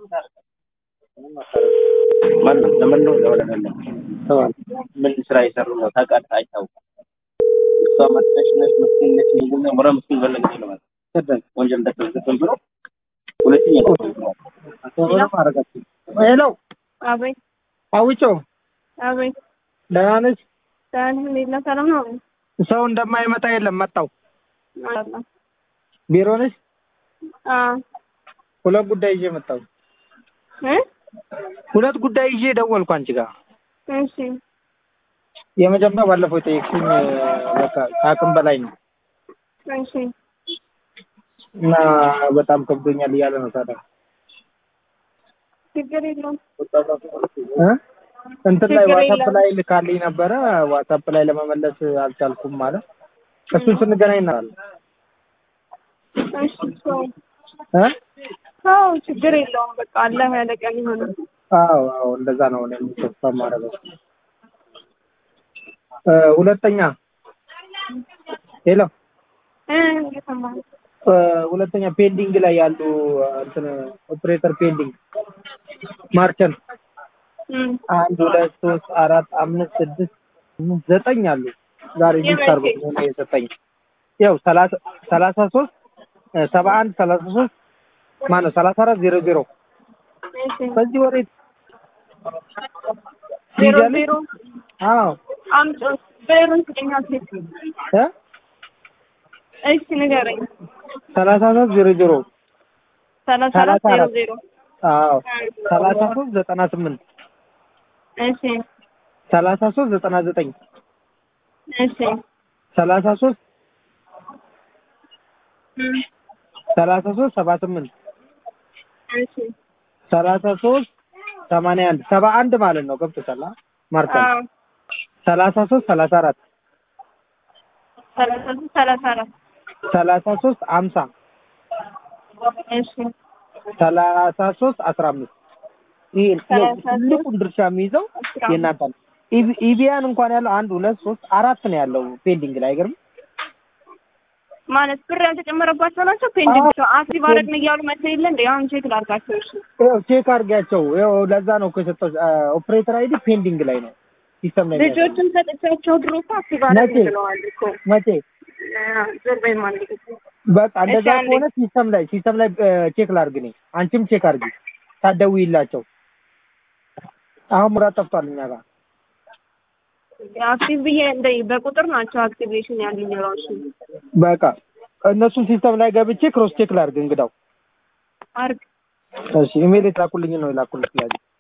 ማነው ለምን ነው ለወለደለ ምን ስራ የሰሩ ነው ታውቃለህ? አይታወቅም። እሷ መጥተሽ ነሽ ምስኪን ነሽ ምንድነው ምራ ምስኪን በለግ ነው ማለት ሰደን ወንጀል እንደተዘፈን ብሎ ሁለተኛ ሄሎ አቤት አውጮ አቤት ደህና ነች? ሰላም እንዴት ነህ? ሰላም ነው ሰው እንደማይመጣ የለም መጣው። ማለት ነው። ቢሮ ነች? አዎ ሁለት ጉዳይ ይዤ መጣሁ። እ ሁለት ጉዳይ ይዤ ደወልኩ አንቺ ጋር። እሺ የመጀመሪያው ባለፈው የጠየቅሽኝ በቃ ከአቅም በላይ ነው እሺ እና በጣም ከብዶኛል እያለ ነው ታዲያ ችግር የለውም። እ እንትን ላይ ችግር ዋትሳፕ የለም። ላይ ልካልኝ ነበረ። ዋትሳፕ ላይ ለመመለስ አልቻልኩም ማለት እሱን ስንገናኝ እናወራለን። እሺ ሰው እ ሰው ችግር የለውም። በቃ አላህ ያለ ቀን ይሆናል። አዎ አዎ እንደዛ ነው እኔም ተስፋ የማደርገው። እ ሁለተኛ ሄሎ እ እየሰማሁ ነው። እ ሁለተኛ ፔንዲንግ ላይ ያሉ እንትን ኦፕሬተር ፔንዲንግ ማርቸንት እም አንድ ሁለት ሶስት አራት አምስት ስድስት ስምንት ዘጠኝ አሉ። ዛሬ ሊስት አድርጎ ሆነ የሰጠኝ ያው ሰላሳ ሰላሳ ሶስት እ ሰባ አንድ ሰላሳ ሶስት ማነው ሰላሳ አራት ዜሮ ዜሮ እሺ በዚህ ወሬ ዜሮ ይይዛል? ዜሮ አዎ አምጪ ብሩን ስጠኝ ሴት እ እሺ ንገረኝ። ሰላሳ ሶስት ዜሮ ዜሮ ሰላሳ አራት ሰላሳ ዜሮ አራት ዜሮ አዎ ሰላሳ ሶስት ዘጠና ስምንት እሺ ሰላሳ ሶስት ዘጠና ዘጠኝ እሺ ሰላሳ ሶስት እም ሰላሳ ሶስት ሰባ ስምንት እሺ ሰላሳ ሶስት ሰማንያ አንድ ሰባ አንድ ማለት ነው ገብቶሻል አ? ማርካል አዎ ሰላሳ ሶስት ሰላሳ አራት ሰላሳ ሶስት ሰላሳ አራት ሰላሳ ሶስት አምሳ እሺ ሰላሳ ሶስት አስራ አምስት ይሄ ሰላሳ ሶስት ትልቁን ድርሻ የሚይዘው አስራ የእናንተ ነው። ኢቢ- ኢቢያን እንኳን ያለው አንድ ሁለት ሶስት አራት ነው ያለው ፔንዲንግ ላይ አይገርም? ማለት ብር ያልተጨመረባቸው ናቸው። ፔንዲንግ አክቲቭ አደረግን እያሉ መተው የለ እንደ አሁን ቼክ ላድርጋቸው። እሺ ይኸው ቼክ አድርጊያቸው። ይኸው ለዛ ነው እኮ የሰጠው ኦፕሬተር አይዲ ፔንዲንግ ላይ ነው ሲስተም ላይ ነው ያለው። ልጆችን ሰጥቻቸው ድሮ እኮ አክቲቭ አደረግን መቼ? ብለዋል እኮ መቼ ዞር በይ ማለት ነው። በቃ እንደዛ እሺ፣ አንዴ። ከሆነ ሲስተም ላይ ሲስተም ላይ ቼክ ላድርግ እኔ አንቺም ቼክ አድርጊ ታደውይላቸው። አሁን ሙራት ጠፍቷል እኛ ጋር አክቲቭ ብዬ እንደ በቁጥር ናቸው አክቲቬሽን ያሉኝ ራሱ በቃ እነሱን ሲስተም ላይ ገብቼ ክሮስ ቼክ ላድርግ እንግዳው አርግ እሺ ኢሜል የላኩልኝ ነው የላኩልኝ ስለዚህ